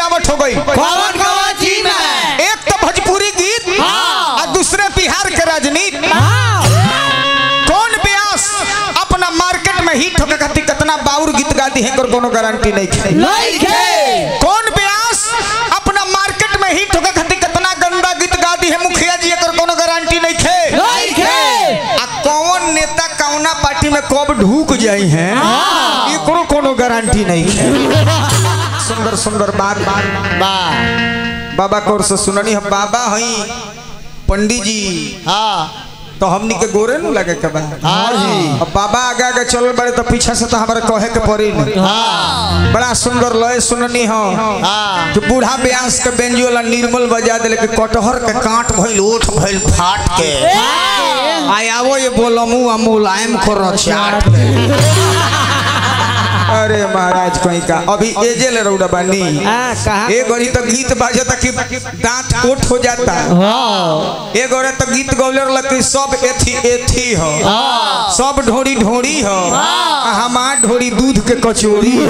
गिरावट हो गई कौन कौन चीज में एक तो भोजपुरी गीत हाँ। और दूसरे बिहार के राजनीति हाँ कौन व्यास अपना मार्केट में हिट होके खातिर कितना बाउर गीत गाती है एकर कोनो गारंटी नहीं है नहीं खे कौन व्यास अपना मार्केट में हिट होके खातिर कितना गंदा गीत गाती है मुखिया जी एकर कोनो गारंटी नहीं है नहीं खे आ कौन नेता कौना पार्टी में कब ढूक जाई हैं एकरो कोनो गारंटी नहीं है सुंदर सुंदर बात बात वाह बाबा कौर से सुननी हम बाबा हई पंडित जी हाँ तो हमनी के गोरे नु लगे के बा हाँ जी अब बाबा आगे आगे चल बड़े तो पीछे से तो हमारे कहे के पड़ी नहीं हाँ बड़ा सुंदर लय सुननी हो हाँ कि बूढ़ा ब्यास के बेंजी वाला निर्मल बजा दिले कि कटहर के कांट भइल ओठ भइल फाट के आयावो ये बोलमू आ मुलायम को रचाट के अरे महाराज कहीं का अभी एजे ले रौड़ा बानी हाँ कहाँ ए गरी तो गीत बाजता कि दांत कोट हो जाता हाँ ए गरे तो गीत गौले रहल कि सब एथी एथी हो हाँ सब ढोरी ढोरी हो आ हमार ढोरी दूध के कचोरी हो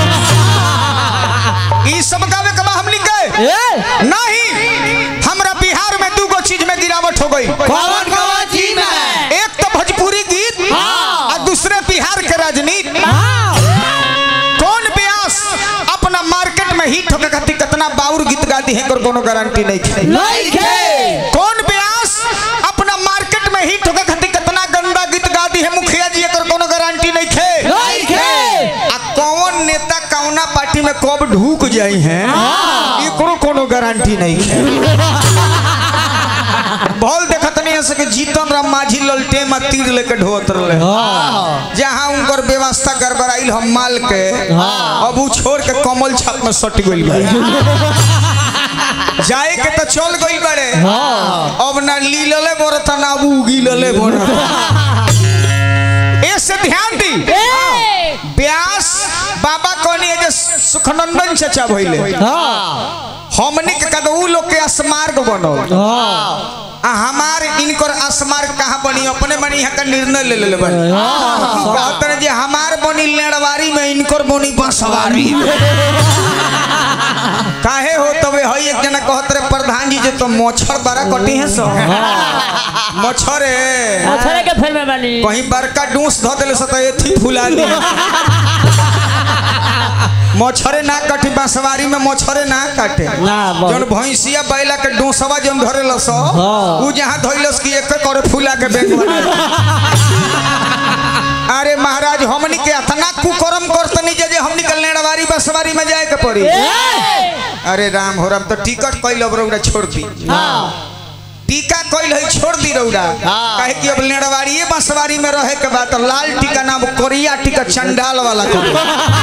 ई सब गावे के बा हमनी के ए नहीं हमरा बिहार में दूगो चीज में गिरावट हो गई कौन कौन चीज में एक तो भोजपुरी गीत हाँ। और दूसरे बिहार के राजनीति हाँ कौन व्यास अपना मार्केट में हिट होके खातिर कितना बाउर गीत गाती है एकर कोनो गारंटी नहीं है नहीं खे कौन व्यास अपना मार्केट में हिट होके खातिर कितना गंदा गीत गाती है मुखिया जी एकर कोनो गारंटी नहीं है नहीं खे आ कौन नेता कौना पार्टी में कब ढूक जाई हैं एकरो कोनो गारंटी नहीं है बॉल देखत नहीं है सके जीतन राम माझी ललटे में तीर लेके ढोत रहे हाँ जहाँ उनकर व्यवस्था गड़बड़ाइल हम माल के हाँ। अब उ छोड़ के कमल छत में सट गइल बा जाए के तो चल गइल बड़े हाँ अब ना लीलले बरत ना अब उगीलले बरत ऐसे ध्यान दी ए व्यास बाबा कहनी है जे सुखनंदन चचा भइले हाँ हमनी के कदऊ लोग के अस्मार्ग बनल हाँ आ हमार इनकर अस्मार्ग कहाँ बनी अपने बनी यहाँ का निर्णय ले ले बनी हाँ। कहते हैं जे हमार बनी लेड़वारी में इनकर बनी बसवारी काहे हो तबे हई एक जना कहत रहे प्रधान जी जे तो मच्छर बड़ा कटी है सो मच्छर है अथरे के फिल्म में बनी कहीं बड़का डूस धो दिले से तो एथी फुला ली मच्छरे ना कटी बसवारी में मच्छरे ना काटे ना, बहुत- जौन भैंसिया बैला के डोसवा जौन धरे लस हाँ। उ जहाँ धइलस कि एक करे फुला के बैंक बना अरे महाराज हमनी के इतना कुकर्म करतनी जे जे हमनी के लेड़वारी बसवारी में जाए के पड़ी अरे राम हो राम तो टिकट कैल अब रौरा छोड़ दी हाँ टीका कैल है छोड़ दी रौरा हाँ। काहे कि अब लेड़वारी बसवारी में रहे के बाद तो लाल टीका नाम कोरिया टीका चंडाल वाला कर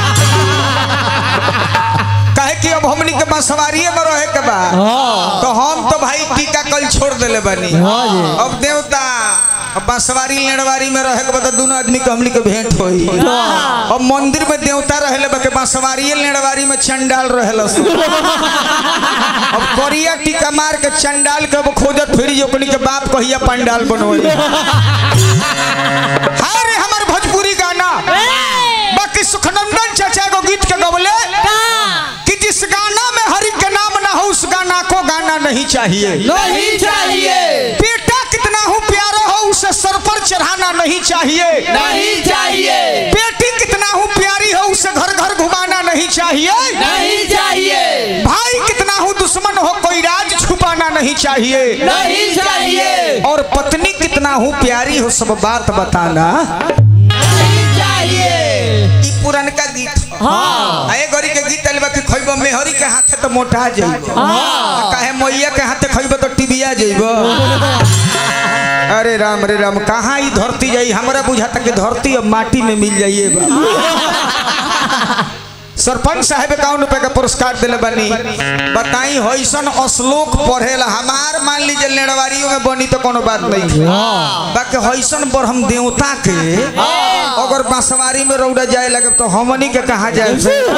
काहे कि अब हमनी के बसवारी में रहे के बाद हाँ तो हम तो भाई टीका कल छोड़ देले बनी हाँ जी। अब देवता अब बसवारी लेड़वारी में रहे के बाद दोनों आदमी के हमनी के भेंट होई हाँ। अब मंदिर में देवता रहेले बके बसवारी लेड़वारी में चंडाल रहेला सो। अब कोरिया टीका मार के चंडाल के अब खोजत फिरी ओकनी के बाप कहिया पंडाल बनोई हाय रे हमर भोजपुरी गाना बाकी सुखनंदन चाचा को गीत के गवले कि जिस गाना में हरि के नाम ना हो उस गाना को गाना नहीं चाहिए नहीं चाहिए बेटा कितना हूँ प्यारा हो उसे सर पर चढ़ाना नहीं चाहिए नहीं चाहिए बेटी कितना हूँ प्यारी हो उसे घर घर घुमाना नहीं चाहिए नहीं चाहिए भाई कितना हूँ दुश्मन हो कोई राज छुपाना नहीं चाहिए नहीं चाहिए और पत्नी कितना हूँ प्यारी हो सब बात बताना नहीं चाहिए ई पुरनका गीत हाँ आए गरी के गीत अलबा कि खइबो मेहरी के हाथे तो मोटा जइबो हाँ। काहे मैया के हाथे खइबो तो टिबिया जइबो अरे राम रे राम कहाँ ई धरती जाई हमरा बुझाता कि धरती अब माटी में मिल जाइए बा सरपंच साहब इक्यावन रुपए का पुरस्कार दिले बनी बताई होइसन श्लोक पढ़ेला हमार मान लीजिए लेड़वारियों में बनी तो कोनो बात नहीं है हाँ बाकी होइसन पर हम देवता के अगर बांसवारी में रौड़ा जाए लगे तो हमनी के कहा जाए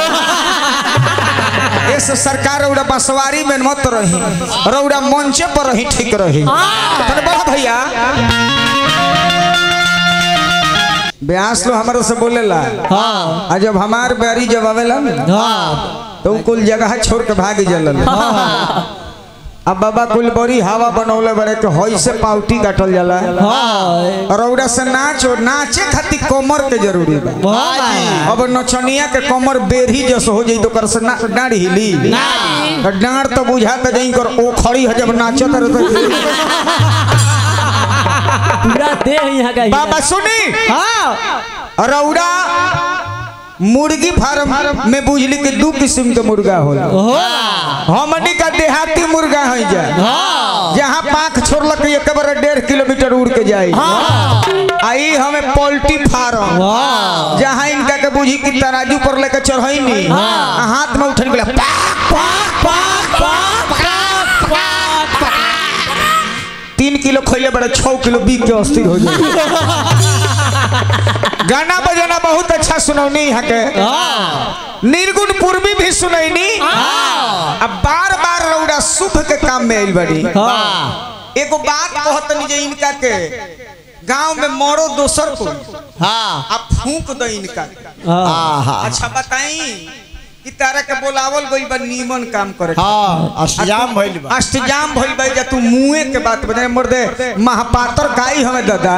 ऐसे सरकार रौड़ा बांसवारी में मत रही रौड़ा मंचे पर रही ठीक रही तने बड़ा भैया ब्यास लो हमारे से बोलेला हाँ आ जब हमार बैरी जब आवेला न, हाँ तो उ कुल जगह छोड़ के भाग जलन अब बाबा कुल बड़ी हवा बनौले बड़े के हई से पाउटी काटल जाला रौड़ा से नाच और नाचे खातिर कमर के जरूरी बा अब नचनिया के कमर बेरही जस हो जाई तो कर से ना डाढ़ हिली तो डाढ़ तो बुझा के जाई कर ओ खड़ी है जब नाचत रहे तो पूरा देह यहाँ का बाबा सुनी हाँ रौड़ा मुर्गी फार्म में बुझली के दू किस्म के मुर्गा होला हमनी का देहाती मुर्गा है जा जहाँ पाख छोड़लक एक बार डेढ़ किलोमीटर उड़ के जाई आई हमें पोल्ट्री फार्म जहाँ इनका के बुझी की तराजू पर लेके चढ़ैनी आ हाथ में उठन गेला तीन किलो खैले बड़े छः किलो बीक के अस्थिर हो जाए गाना बजाना बहुत अच्छा सुनौनी यहाँ के निर्गुण पूर्वी भी सुनैनी अब बार बार रौड़ा शुभ के काम में आइल बड़ी एगो बात कहत नहीं जे इनका के गांव में मरो दोसर को आप फूक दो इनका अच्छा बताई कि तारा के बोलावल गइल बा नीमन काम करे अष्टजाम भइल बा अष्टजाम भइल बा जा तू मुंहे के बात बता मर्दे महापातर काई हमें दादा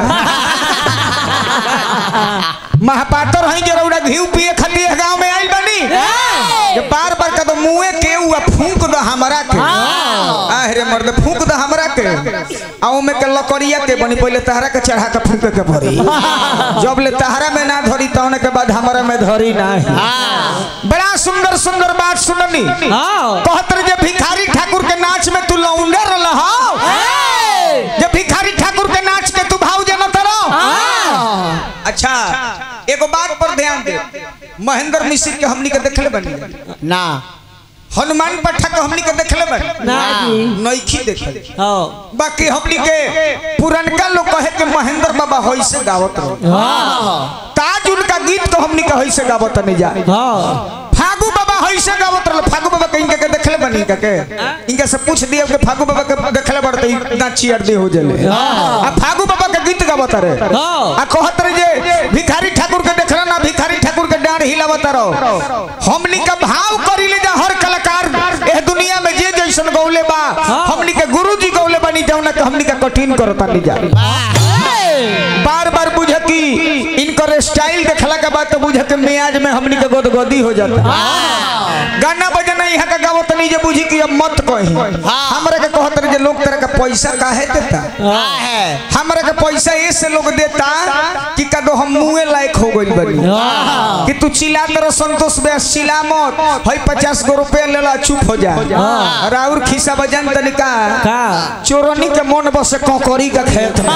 महापातर हई जे रौड़ा घी पिए खातिर गांव में आइल बनी जे बार बार का तो मुंहे के हुआ फूंक दो हमरा के अरे मर्द फूंक दो हमरा के आऊ में के लकड़िया के बनी पहले तहरा के चढ़ा के फूंके के पड़ी जब ले तहरा में ना धरी तौने के बाद हमरा में धरी ना बड़ा सुंदर सुंदर बात सुननी कहत रहे जे भिखारी ठाकुर के नाच में तू लौंडे रहल हो जे भिखारी ठाकुर के नाच के तू भाव जनत रहो अच्छा एगो बात पर ध्यान दे महेंद्र मिश्र के हमनी के देखले बनी ना हनुमान पट्टा के हमनी के देखले बनी ना जी नइखी देखले हाँ बाकी हमनी के पुरनका लोग कहे कि महेंद्र बाबा होई से गावत रहो ताज उनका गीत तो हमनी के होई से गावत नहीं जा हाँ फागू बाबा होई से गावत रहो फागू बाबा के इनके के देखले बनी इनका के इनके से पूछ दियो कि फागू बाबा के देखले बड़ते इतना चियर दे हो जले आ फागू बाबा के गीत गावत रहे हाँ। आ कहत रहे जे भिखारी ठाकुर के देखला ना भिखारी ठाकुर के डांड हिलावत रहो हमनी का भाव करी ले जा हर कलाकार ए दुनिया में जे जैसन गौले बा हमनी के गुरु जी गौले बानी जौना के हमनी का कठिन करता नहीं जा बार बार बुझ की इनकर स्टाइल देखला के बाद तो बुझ के मियाज में हमनी के गदगदी हो जाता गाना बजाना यहाँ का गावत नहीं जे बुझी कि अब मत कही हमरा के कहत रहे जे लोग तेरा के पैसा काहे देता हमरा के पैसा ऐसे लोग देता कि कदो हम मुंहे लायक हो गइल बनी कि तू चिल्ला तेरा संतोष व्यास चिल्ला मत हई पचास गो रुपया लेला चुप हो जा राउर खिसा बजान तनिका का चोरनी के मन बसे कोकरी का खेत में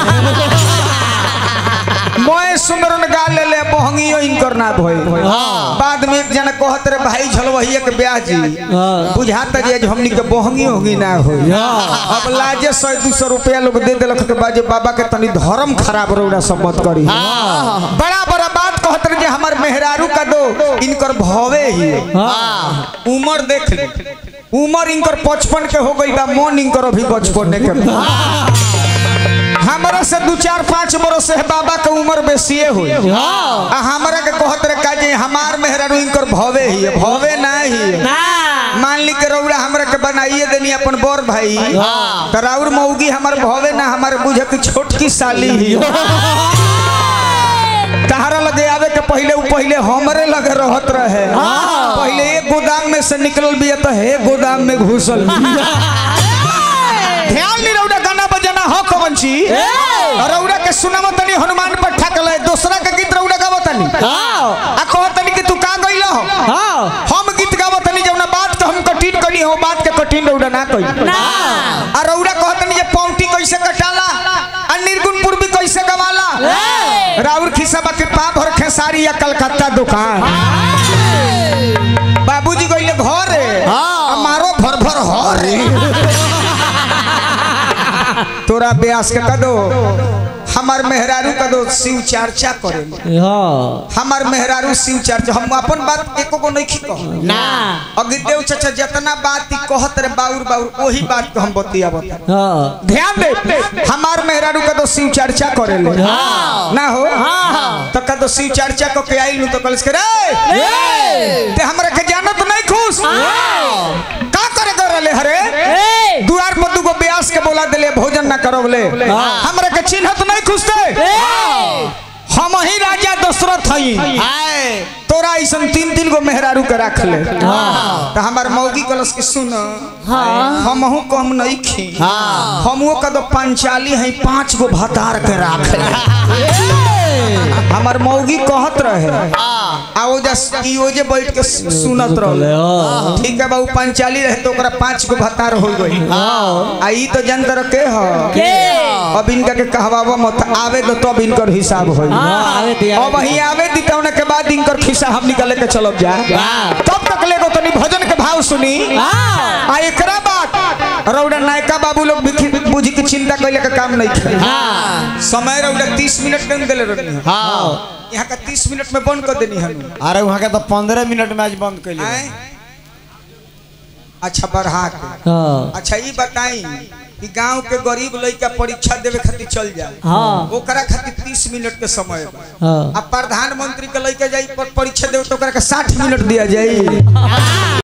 मैं सुंदरन गा ले ले बहंगियो इनकर ना भई बाद में एक जना कहत रे भाई झलवहिया के ब्याह जी हाँ। बुझाता जे जो हमनी के बहंगी होगी ना होई अब लाजे सौ दू सौ रुपया लोग दे देलक के बाद जे बाबा के तनी धर्म खराब रौड़ा सब मत करी बड़ा बड़ा बात कहत रहे जे हमर मेहरारू का दो इनकर भवे ही उम्र देख ले उम्र इनकर पचपन के हो गई बा मन इनकर अभी बचपन के बा। हमरा से दू चार पाँच बरस से बाबा के उम्र बेसिए हुई आ हमरा के कहत रहे का जे हमार मेहरारू इनकर भवे ही है, भवे ना ही है। ना मान ली के रौड़ा हमरा के बनाइए देनी अपन बोर भाई तो राउर मौगी हमार भवे ना हमारे बुझे की छोटकी साली ही तहरा लगे आवे के पहले उ पहले हमरे लगे रहत रहे पहले एक गोदाम में से निकलल बिया तो हे गोदाम में घुसल बिया। ध्यान नहीं रौड़ा गाना बजाना हो कवन ची रौड़ा के सुनाव तनी हनुमान पट्टा कले दूसरा के गीत रौड़ा गाव तनी आ कह तनी कि तू का गइल हो हम गीत गाव तनी जौना बात के हम कठिन कनी हो बात के कठिन रौड़ा ना कही आ रौड़ा कह तनी जे पौंटी कैसे कटाला आ निर्गुण पूर्वी कैसे गवाला राउर खिसबा के पा भर खेसारी या कलकत्ता दुकान बाबूजी गइले घरे आ मारो भर भर हरे तोरा ब्यास के कदो हमार मेहरारू कदो शिव चर्चा करे हमार मेहरारू शिव चर्चा हम अपन बात एको को नहीं कह ना अगी देव चाचा जितना बात ई कहत रे बाउर बाउर वही बात को हम बतिया बता हाँ ध्यान दे हमार मेहरारू कदो शिव चर्चा करे ले ना हो तो कदो शिव चर्चा को के आइल नु तो कलस के रे ते हमरा के जानत नहीं खुश भोजन ना करवले हमरा के चिन्हत नहीं खुशते हम ही राजा दशरथ हई तोरा ऐसन तीन तीन गो मेहरारू के रख ले तो हमार मौगी कलश के सुन हमहू कम नहीं खी हमहू का तो पंचाली है पांच गो भतार के राख ले हमार मौगी कहत रहे आ ओ जस ई ओ जे बैठ के सु- सुनत रहे ठीक है बाबू पंचाली रहे तो ओकरा पांच गो भतार हो गई आ ई तो जनता के ह के अब इनका के कहवावा मत आवे तो तब इनकर हिसाब होई हाँ आवे दिया अब ही आवे दी तौने के बाद इनकर खिस्सा हम निकाले के चलब जा तब तक लेगो तनी भजन के भाव सुनी हाँ आ एकरा बाद रौड़ा नायका बाबू लोग भी खि- बुझी की चिंता कैले का काम नहीं करे हाँ समय रौड़ा 30 मिनट में देले रहनी है हाँ यहाँ का 30 मिनट में बंद कर देनी हम अरे वहाँ के तो पंद्रह मिनट में आज बंद कर लिया आए? अच्छा बढ़ा के हाँ अच्छा ये बताई कि गांव के गरीब लड़का परीक्षा देवे खातिर चल जाए हाँ ओकरा खातिर 30 मिनट के समय बा। हाँ अब प्रधानमंत्री के लड़के जाई पर परीक्षा देवे तो ओकरा के 60 मिनट दिया जाई